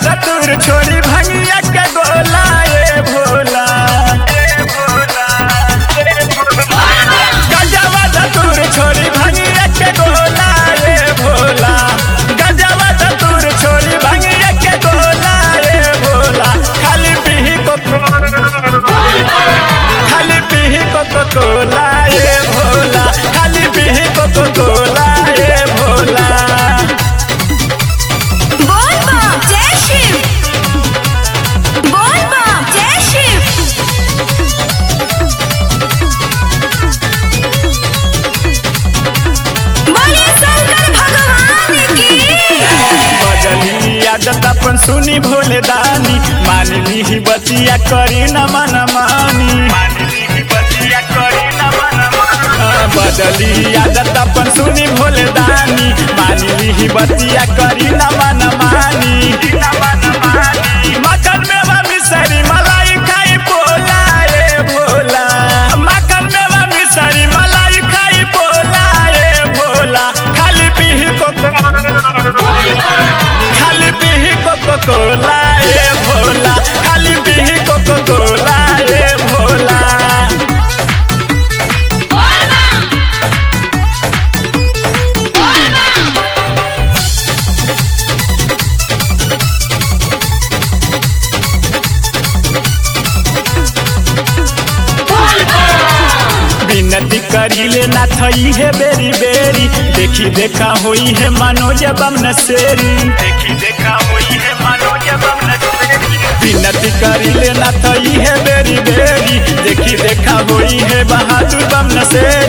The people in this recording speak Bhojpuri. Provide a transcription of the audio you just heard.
धतूर छोड़ी भंगिया के गोला ए भोला गजवा धतूर छोड़ी भंगिया के गोला ए भोला गजवा धतूर छोड़ी भंगिया के गोला ए भोला खाली पीही को खाली पीही को कोला ए भोला खाली पीही को कोला ए भोला बोल बम जय शिव बोल बम जय शिव बोले शंकर भगवान की बदली आदत अपन सुनी भोले दानी मान ली बतिया करी न मन मानी हाँ, बदली आदत अपन सुनी भोले दानी मान ली बतिया करी न मन मानी मटन में मिसरी मलाई खाई पोला ए भोला मटन में मिसरी मलाई खाई पोला ए भोला खाली पीही को खाली पीही कोको कोला ए भोला खाली पीही कोको कोला ए भोला विनती करीले ना थई है बेरी बेरी देखी देखा होई है मनोज बम नसेरी देखी देखा होई है मनोज बम नसेरी विनती करीले ना थई है बेरी बेरी देखी देखा होई है बहादुर बम नसेरी